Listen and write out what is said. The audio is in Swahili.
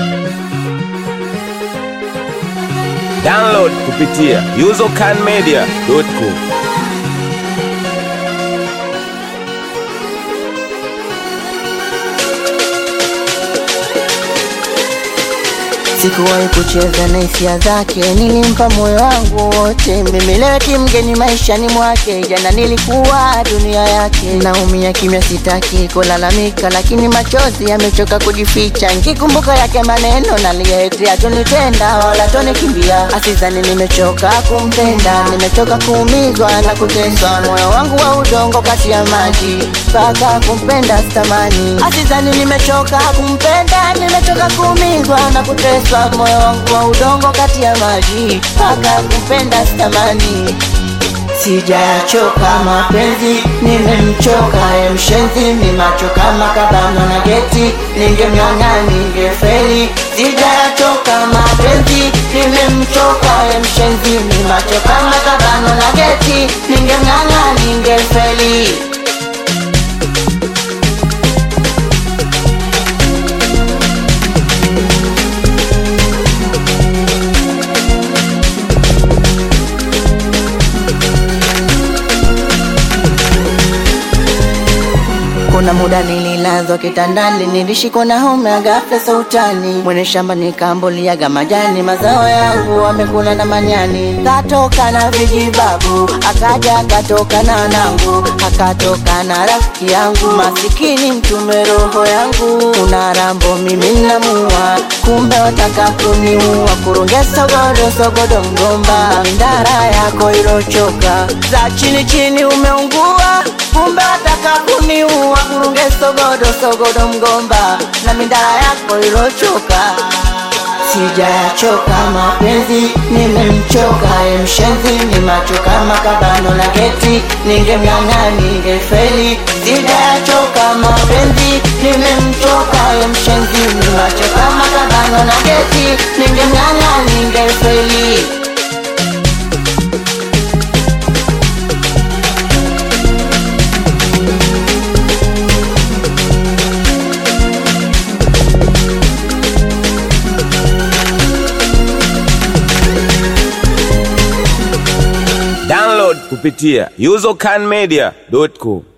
Download kupitia usercanmedia.com. Sikuwahi kucheza na hisia zake, nilimpa moyo wangu wote. Mimi leo ti mgeni maishani mwake, jana nilikuwa dunia yake. Naumia kimya, sitaki kulalamika, lakini machozi yamechoka kujificha. Nikikumbuka yake maneno naliyetia, tunitenda wala tonikimbia. Asizani nimechoka kumpenda, nimechoka kuumizwa na kuteswa. Moyo wangu wa udongo kati ya maji, mpaka kumpenda sitamani. Asizani nimechoka kumpenda, nimechoka kuumizwa na kuteswa. Moyo wangu wa udongo kati ya maji, mpaka kumpenda sitamani. Sijachoka mapenzi, nimemchoka ye mshenzi, ni macho kama kabano na geti, ningemnyang'a ningefeli. Sijachoka mapenzi, nimemchoka ye mshenzi, ni macho kama kabano na geti, ningemnyang'a ningefeli. Kuna muda nililazwa kitandani, nilishikwa na homa ya ghafla sautani. Mwenye shamba nikambuliaga majani, mazao yangu wamekula na manyani. Katoka na vijibabu, akaja akatoka na nangu, akatoka na rafiki yangu. Masikini mtume roho yangu, una rambo mimi namua, kumbe wataka kuniua. Kurunge sogodo sogodo mgomba, mindara yako ilochoka, za chini chini umeungua, kumbe wataka kuniua. Kurunge sogodo sogodo mgomba, na mindara yako ilochoka. Sijachoka mapenzi, nimemchoka ye mshenzi, ni macho kama kabano la geti, ningemnyang'a ningefeli. Sijachoka mapenzi, nimemchoka ye mshenzi, ni macho kama kabano la geti, ningemnyang'a ningefeli. Download kupitia usercanmedia.com.